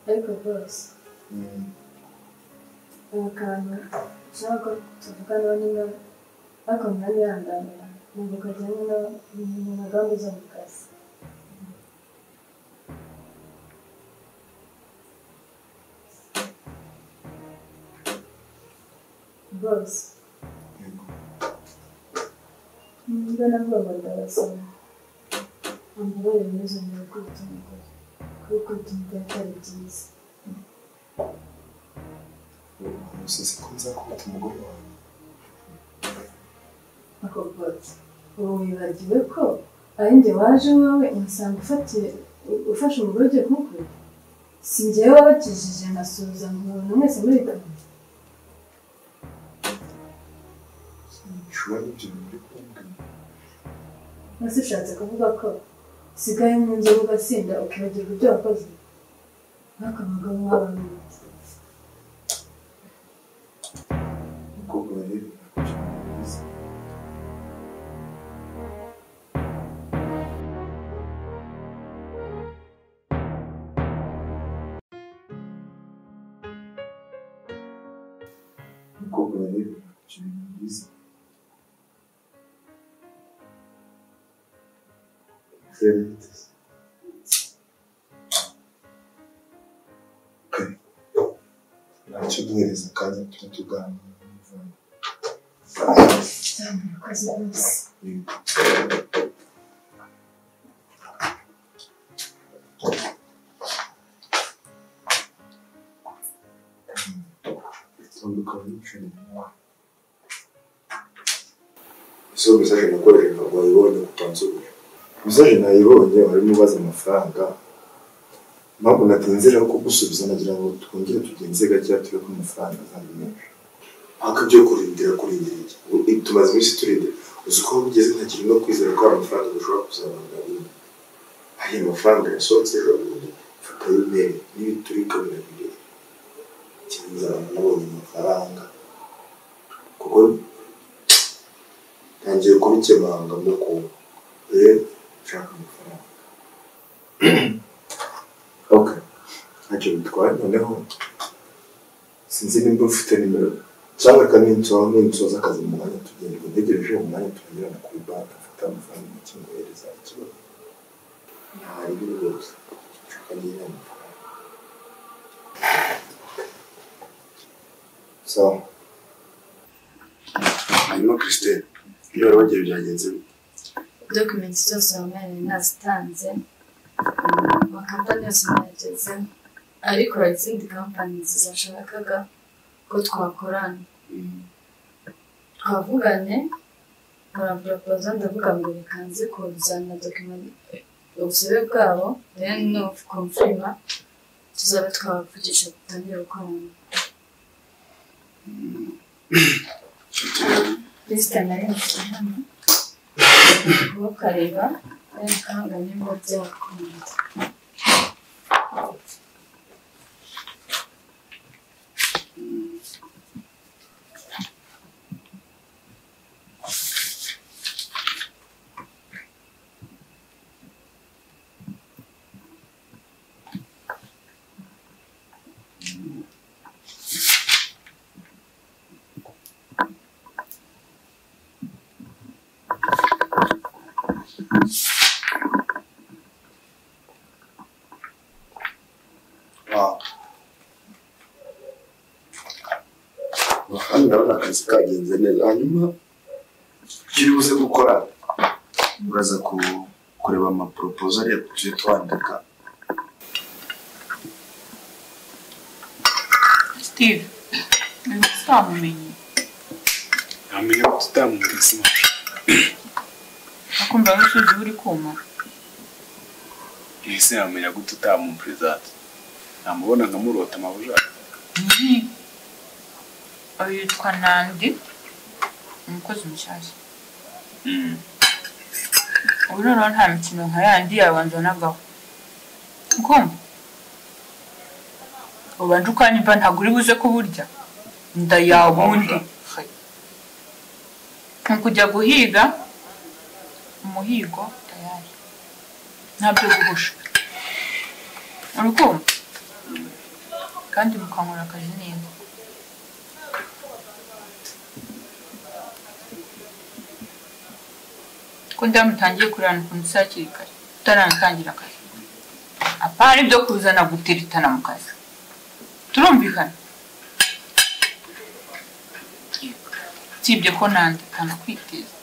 ariko rwose ubu kantu ushaka ko tuvugana nyine ariko mwanyihanganira ntabwo kajyanye no mu mugambi zo mu kazi rwose nubwo nabwoba ndabasaba amabara meza mu kwita umugore kuko tumubwira ko ari byiza gusa siko nzakubita umugore wawe ako rwose ubu wibagiwe ko ari njye waje wowe umusanga ufatiye ufashe umugore ugiye kumukura si njyewe wabakijije nkasuhuza nkubona mwese muri kamwe nshobora n'ibyo bintu uri kumbwira mwese ushatse kuvuga ko usigaye mu nzoga ugasinda ukibagirwa ibyo wakoze ariko abagabo baba bameze umukobwa rero ntakugira mwiza umukobwa rero ntakugira mwiza yari yiteze kare ntacyo duhereza akanya tuba tuganira n'umuvandimwe cyane abakozi bose Eso mesaje nakoresheje ntabwo wayibonye utansubiye. Mesaje nayibonye warimo ubaza amafaranga. Mpamvu natinzira ko gusubiza nagira ngo twongere tugenze gake turebe ko amafaranga azaba menshi. Mpaka ibyo kurindira kurindira iki? Ubu Tumaze iminsi turindira. Uzi ko ugeze ntakiri no kwizera ko hari amafaranga dushobora kuzabana bindi. Hari amafaranga yasohotse ejo bundi. Mfata y'umweru n'ibiturika birabireba kiza nabonye amafaranga kuko ntangiye kubikemanga no kumva rero nshaka amafaranga ok ntacyo bitwaye noneho sinzi nimba mfite nimero cyangwa reka ninsoro ninsoza akazi mu mwanya tugenda ntegereje mu mwanya turanyurana kuri banki mfata amafaranga make ngohereza ikibazo ntari biri rwose nshaka nyine amafaranga sawa hanyuma christine iyo wari wagiye byagenze bite dokumenti zose wamenye nazitanze amakampani yose mwageze ariko hari izindi kampani zashakaga ko twakorana twavugane baraporopoza ndavuga ngo bikanze kuzana dokima- ubusabe bwabo then no confirma tuzabe twabavugisha dutangire gukorana lisita nari mfite hano kukareba then ukanga nimba byakunda wawe kandi ndabona akazi kagenze neza hanyuma ukiri buze gukora uraza ku- kureba amaporopozo ariya tujye twandika Steve, ntitutamumenye ntamenya ko tutamwumvise akumva nk'isugi uri kuma ese yamenya ko tutamwumvirizati namubona nkamurota amabuja uyu yitwa nandi umukozi mushyashya ubu noneho nta mikino nka yandi yabanza nagaho ukumva ubanje ukanyumva ntabwo uri buze kuburya nda yawe undi ni ukujya guhiga umuhigo tayari ntabyo guhusha uri kumva kandi mukankora akazi neza ko ndamutangiye kurana ukuntu usa hakiri kare utaramutangira akazi apana ibyo kuzana guteritana mu kazi turumvikana Yego. usibye ko nandika nakwiteza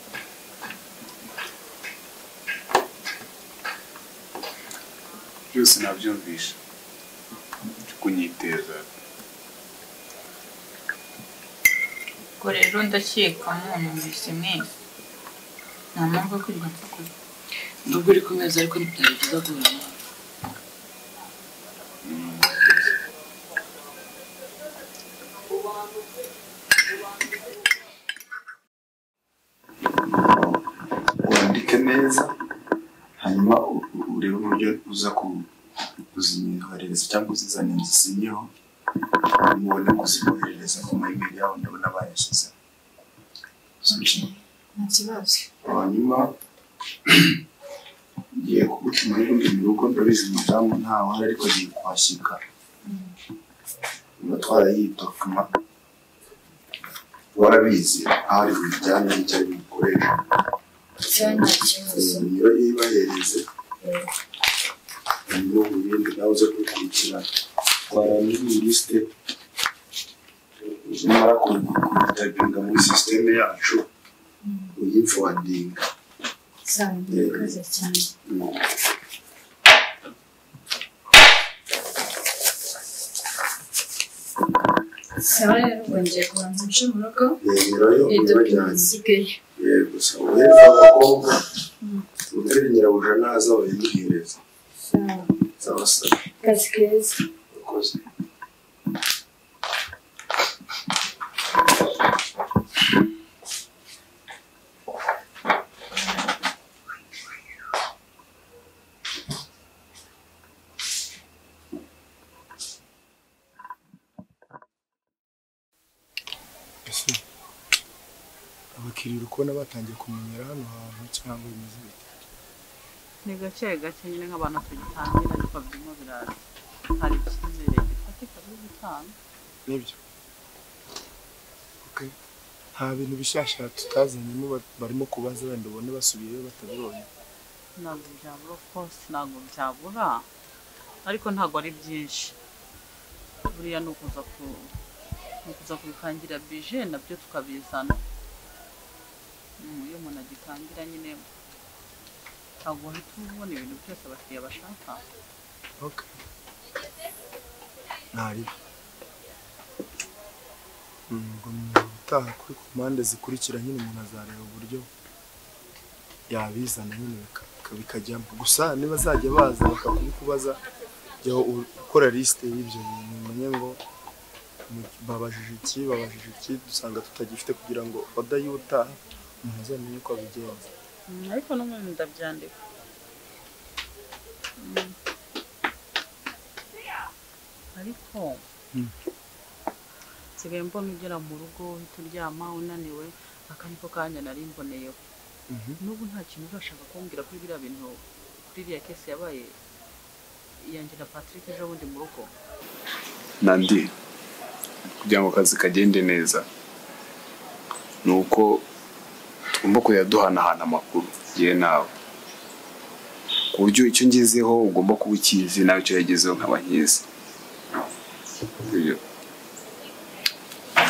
byose nabyumvisha cyo kunyiteza ubwo rero ndakeka mwanyumvise mwese nta mpamvu yo kwirirwa nsakura nubwo uri kumeza ariko ntibyari byiza guhura nawe wandike neza hanyuma u- u- urebe uburyo uza ku- kuzinyoherereza cyangwa uzizanira zisinyeho mubone kuzimwoherereza ku mayimeri yabo ndabona bayashyize nta kibazo hanyuma ngiye kugutuma rero ndi mu rugo ndabizi umudamu ntawe uhari ariko agiye kuhashyika niba twarayitokama warabizi aho ari bujyane n'icyo ari bukoreshe cyane nta kibazo niyo yibahereze hanyuma mu bindi nawe uze kubikurikirana twarangije iyi lisite nimara kuyitagirwa muri sisiteme yacu uyifowadinga cyane murakoze cyane sawa rero ubwo ngiye kubanza nce mu rugo rero yo n'idupine ntibajyanye zisigaye gusa uheza abakobwa utari nyirabuja naza wayimuhereza sawa zabasaba akazi keza abakozi ese abakiriya uri kubona batangiye kumenyera hano hantu cyangwa bimeze bite ni gake gake nyine nk'abantu tugitangira ariko birimo biraza hari icyizere gifatika byo gutanga nibyo okay. nta bintu bishasha tutazanyemo ba- barimo kubaza wenda ubone basubiyeyo batabibonye ntabwo byabura rwose ntabwo byabura ariko ntabwo ari byinshi buriya ni ukuza ku ni ukuza kubikangira bije nabyo tukabizana Mm, iyo umuntu agitangira nyine ntabwo uhita ubona ibintu byose abakiriya bashaka okay. ntaribi ngo utaha kuri ku mpande zikurikira nyine umuntu azareba uburyo yabizana nyine bika- bika- bikajyamo gusa niba azajya baza bakakubikubaza jya u- ukora lisite y'ibyo bintu umenye ngo mu- babajije iki babajije iki dusanga tutagifite kugira ngo wadayi utaha umuntu azamenye uko abigenza Mm, ariko n'ubundi ndabyandika Mm. ariko Mm. nsigaye mbona ugera mu rugo uhita uryama unaniwe aka niko kanya nari mboneyeho Mhm. n'ubu nta kintu urashaka kumbwira kuri biriya bintu kuri iriya kesi yabaye iyanjye na patrick ejo bundi mu rugo nandi kugira ngo akazi kagende neza ni uko tugomba kujya duhanahana amakuru yewe nawe ku buryo icyo ngezeho ugomba kuba ukizi nawe icyo yagezeho nkaba nkizi Iyo.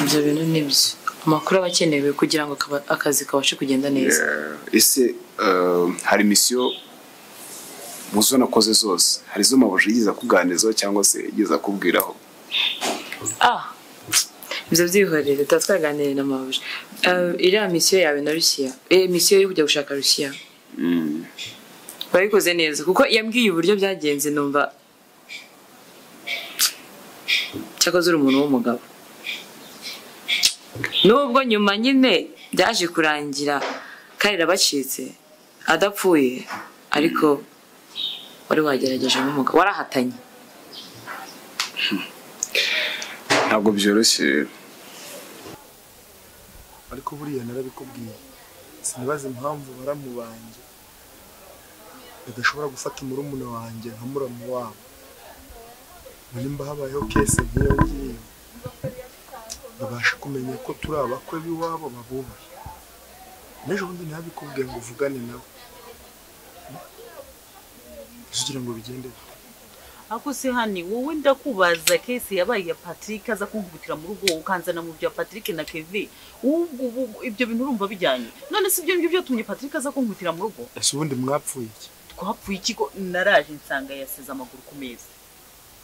ibyo bintu ni byo amakuru aba akenewe kugira ngo kaba- akazi kabashe kugenda neza Eh, ese eh, hari misiyo muzo nakoze zose hari izo mabuje yigeze akuganizaho cyangwa se yigeze akubwiraho ah ibyo byihorere tuba twaganiriye na mabuja Eh, iriya misiyo yawe na rusiya eh, misiyo yo kujya gushaka rusiya Mm, wabikoze neza kuko yambwiye uburyo byagenze numva cyakoze uri umuntu w'umugabo nubwo nyuma nyine byaje kurangira karira bacitse adapfuye ariko wari wagerageje nk'umugabo warahatanye ntabwo byoroshye ariko buriya narabikubwiye sinibaza impamvu baramu banjye badashobora gufata murumuna wanjye nka muramu wabo nimba habayeho kese nk'iyo ngiyo babasha kumenya ko turi abakwe b'iwabo babubaha n'ejo bundi ntabikubwiye ngo uvugane nabo Gusa ugira ngo bigende ako se hani wowe ndakubaza kese yabaye ya Patrick aza kunkubitira mu rugo ukanzana mu bya Patrick na Kevin ubwo ubwo ibyo bintu urumva bijyanye none si ibyo ngibyo byatumye Patrick aza kunkubitira mu rugo ese ubundi mwapfuye iki twapfuye ikigo naraje nsanga yasize amaguru ku meza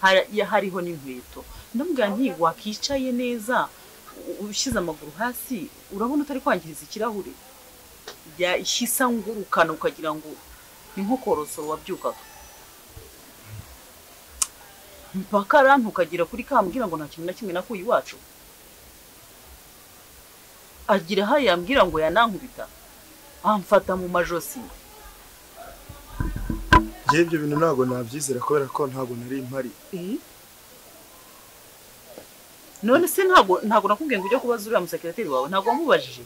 Hari- ya- hariho n'inkweto ndamubwira nti wakicaye neza u- ushyize amaguru hasi urabona utari kwangiriza ikirahure yahise angurukana ukagira ngo ni nko korosoro wabyukaga mpaka arantu ukagera kuri kambwira ngo nta kintu na kimwe nakuye iwacu agira aho yambwira ngo yanankubita amfata mu majosi ngewe ibyo bintu ntabwo nabyizera kubera ko ntabwo nari mpari none se ntabwo ntabwo nakubwiye ngo ujye kubaza uriya musekirateri wawe ntabwo wamubajije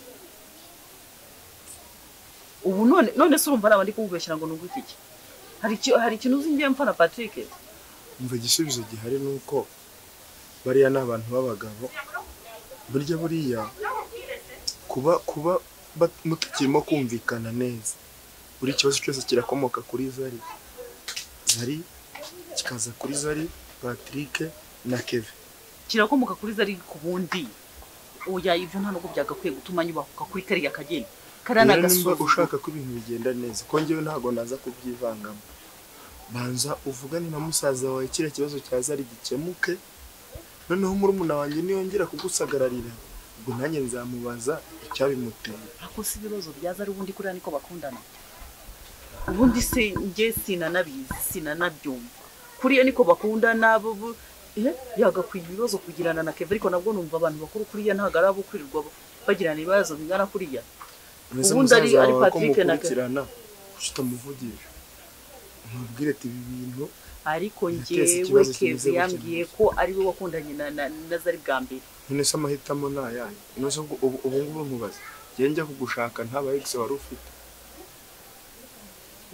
ubu none none se urumva ari abandi kumubeshyira ngo nunguke iki hari iki- hari ikintu uzi ngiye mpfa na patrick umva igisubizo gihari ni uko bariya ni abantu b'abagabo burya buriya kuba kuba bat- mutakirimo kumvikana neza buri kibazo cyose kirakomoka kuri zari zari kikaza kuri zari patrick na keve kirakomoka kuri zari ku bundi oya ibyo nta nubwo byagakwiye gutuma nyubahuka kuri kariya kageni kariya ni rero nimba agasuzuguro ushaka ko ibintu bigenda neza ko njyewe ntabwo naza kubyivangamo banza uvugane na musaza wawe kiriya kibazo cya zari gikemuke noneho murumuna wanjye niyongera kugusagararira ubwo nanjye nzamubaza icyabimuteye ariko si ibibazo byaza ari ubundi kuriya niko bakundana ubundi se njye sinanabizi sinanabyumva kuriya niko bakundana bo- bo- eh, yagakwiye ibibazo kugirana na keve ariko nabwo numva abantu bakuru kuriya ntabwo ari abo kwirirwa bagirana ibibazo bingana kuriya Mbese Ubundi ari- musaza ari wawe ko Patrick na- mukurikirana utamuvugisha mubwire ati ibi bintu ariko Yateza njyewe ikibazo kimeze keve gutya yambwiye gusa. ko ari we wakundanye na- na na zari bwa mbere none se amahitamo ni ayahe none se ubwo- ubu ubu ngubu nkubaza njyewe njya kugushaka nta ba ex wari ufite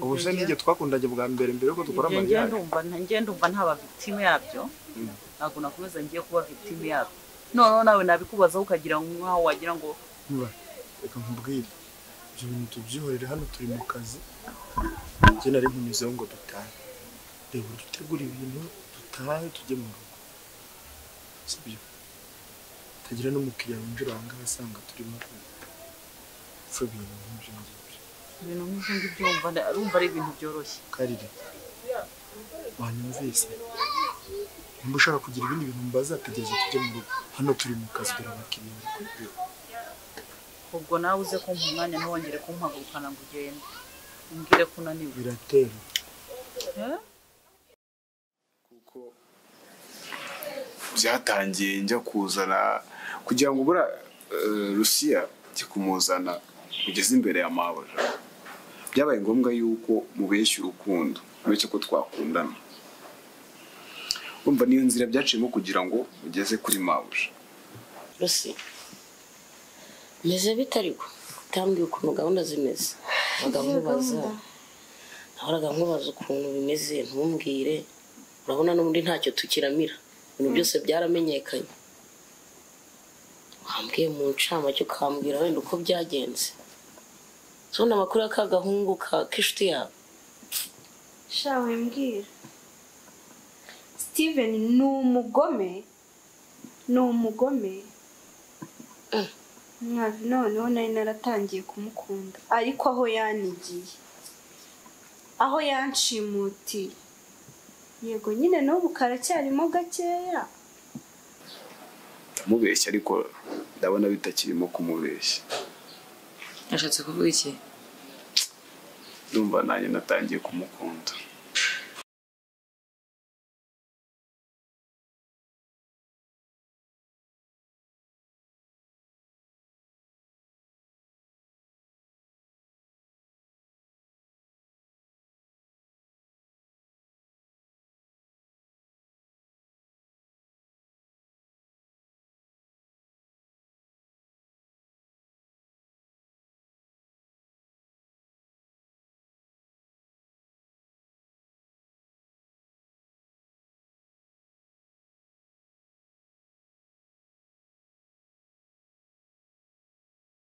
ubu se nijye twakundanye bwa mbere mbere yuko dukora Njye- njye amariyage ndumva njye ndumva ntaba victime yabyo Mm. ntabwo nakomeza ngiye kuba victime yabyo noneho nawe nabikubazaho ukagira nk'aho wagira ngo Niba reka nkubwire ibyo bintu tubyihorere hano turi mu kazi njye nari nkunyuzeho ngo dutahe reba uburyo utegura ibintu dutahe tujye mu rugo sibyo tagira n'umukiriya winjira aha ngaha asanga turimo gupfa ibintu nk'ibyo ngibyo ibintu nk'ibyo ngibyo wumva nda- urumva ari ibintu byoroshye karire wanyumvise nimba ushaka kugira ibindi bintu mbaza tegereza tujye mu rugo hano turi mu kazi dore abakiriya bari kubwira ubwo nawe uze kumpa umwanya ntiwongere kumpagurukana ngo ugende umbwire ko unaniwe biratera Eh? kuko byatangiye njya kuzana kugira ngo ubura eh, rusiya njye kumuzana ugeze imbere ya mabuja byabaye ngombwa yuko mubeshya urukundo mubeshya ko twakundana urumva niyo nzira byaciyemo kugira ngo mugeze kuri mabuja rusi meze bite ariko utambwiye ukuntu gahunda zimeze ntaga nkubaza nahoraga nkubaza ukuntu bimeze ntumbwire urabona n'ubundi ntacyo tukiramira ibintu byose byaramenyekanye wambwiye mu ncamake ukambwira wenda uko byagenze tubona amakuru ya ka gahungu ka- k'inshuti yawe shawe mbwira steven ni umugome ni umugome mwavi noneho nari naratangiye kumukunda ariko aho yanigiye aho yanshimutiye yego nyine n'ubu karacyarimo gakeya ndamubeshya ariko ndabona bitakirimo kumubeshya yashatse kuvuga iki ndumva nanjye natangiye kumukunda